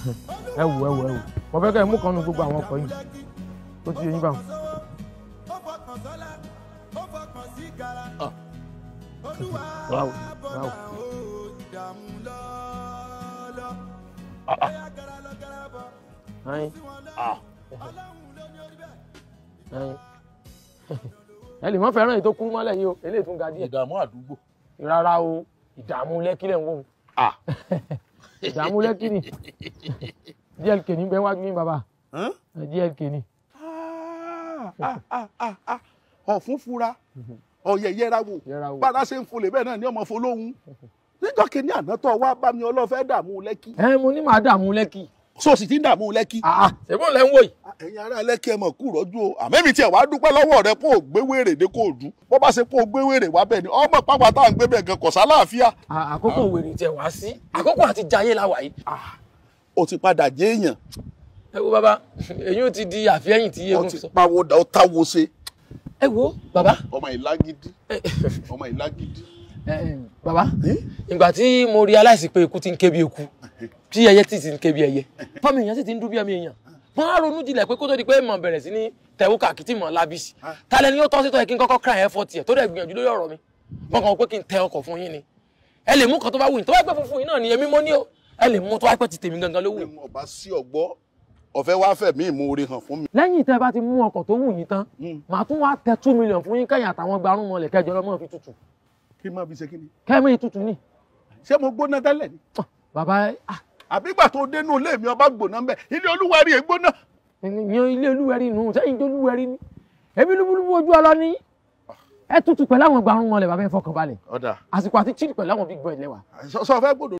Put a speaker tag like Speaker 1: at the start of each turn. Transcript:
Speaker 1: ẹ wò ẹ wò ẹ wò mo fẹ́ kẹ́ ẹ mú kan nu gbogbo àwọn ọkọ̀ yìí tó ti yẹ yín báwọn. wáwò wáwò. ayin ayin ẹ lè má fẹ́ràn èyí tó kúrú mọ́lẹ̀ yìí o eléyìí tún ga díẹ̀
Speaker 2: ìdààmú àdúgbò.
Speaker 1: rárá o ìdààmú lẹ́kí lẹ̀ ń wò ó
Speaker 2: Ah.
Speaker 1: ìdààmú lẹ́kí ni dlk ní bẹ́ẹ̀ wájú ní bàbá
Speaker 2: Hàn?
Speaker 1: dlk ni
Speaker 2: Ah, ah, ah, ah. ọ̀fun fura ọ̀yẹ̀ yẹra wò
Speaker 1: Yẹra wò.
Speaker 2: bára ṣe ń folè bẹ́ẹ̀ náà ni ọmọ folóhùn níjọ́ kìíní àná tó wá bá mi ọlọ́fẹ́ dààmú lẹ́kì
Speaker 1: ẹ mo ní màá dààmú lẹ́kí
Speaker 2: so sì ti ń dààmú lẹ́kì.
Speaker 1: ṣèbọn lẹ́ ń wò yìí
Speaker 2: ẹ̀yin ará lẹ́kì ẹ mọ̀ kú rọ́jú o àmẹ́mi tiẹ̀ wá dúpẹ́ lọ́wọ́ rẹ kó o gbé wèrè dé kó o dùn bó bá ṣe kó o gbé wèrè wá bẹ́ẹ̀ ni ọmọ pápá tá à ń gbé bẹ́ẹ̀ gan kò sálàáfíà.
Speaker 1: À- àkókò wèrè tẹ wá sí àkókò àti jayé la wà yìí
Speaker 2: o ti padà jẹ́ èèyàn
Speaker 1: ẹ wo bàbá èyí ò ti di àfihàn tí
Speaker 2: o
Speaker 1: eégún
Speaker 2: ti
Speaker 1: fi sọ
Speaker 2: pawó da o táwo ṣe
Speaker 1: ẹ wo bàbá
Speaker 2: ọmọ ìlágídí ọmọ ìlágídí.
Speaker 1: ẹ, ẹ, bàbá ìgbà tí mo realize pé eku ti ń ké bí eku tí ẹyẹ tí ti ń ké bí ẹyẹ fọmọ èèyàn sì ti ń dún bí ẹmí èèyàn wọn á ronú jinlẹ̀ pé kó tó di pé mọ̀ bẹ̀rẹ̀ sí ní tẹ̀wó kàkìtì mọ̀ lábísì tálẹ̀ ni yóò tọ́ sí tọ́ yẹ kí n kọ́kọ́ cry effort yẹ tó dẹ̀ gbìyànjú lórí ọ̀rọ̀ mi wọn kàn wọ́n pé kí n tẹ ọkọ̀ fún yín ni ẹ lè mú kan tó bá wù yín tó bá pẹ́ funfun yín náà ni èmi mọ́ ní o ẹ lè mú tó bá pẹ́ ti tèmi gangan ló wù yín.
Speaker 2: ọba sí ọgbọ́ ọ̀fẹ́ wá fẹ̀mí ìmoore hàn fún mi.
Speaker 1: lẹ́yìn tẹ́ bá ti mú ọkọ̀ tó wù yín tán màá tún wá tẹ two million fún yín kẹ́yìn àtàwọn gbarún mọ́lẹ̀ kẹjọ lọ́mọ́ fi tutù
Speaker 2: kí n má fi ṣe kí ni.
Speaker 1: kẹ́mí tutù ni.
Speaker 2: ṣé mo gbóná tẹ́lẹ̀ ni.
Speaker 1: bàbá
Speaker 2: àbígbà tó dénú ilé mi ọba gbóná mbẹ ilé olúwarí ẹ gbóná.
Speaker 1: yan ilé olúwẹ̀rí nù sẹ́yìn tó olúwẹ̀rí ni ebi lúbúlúbú ojú ọlọ ní ẹ tutù pẹ̀lú àwọn gbarún mọ́lẹ̀ bàbá ẹ fọkàn balẹ̀
Speaker 2: ọ̀dà
Speaker 1: àsìkò àti chill pẹ̀lú àwọn big boy lẹ́wà.
Speaker 2: sọ fẹ́ gbọ́dọ̀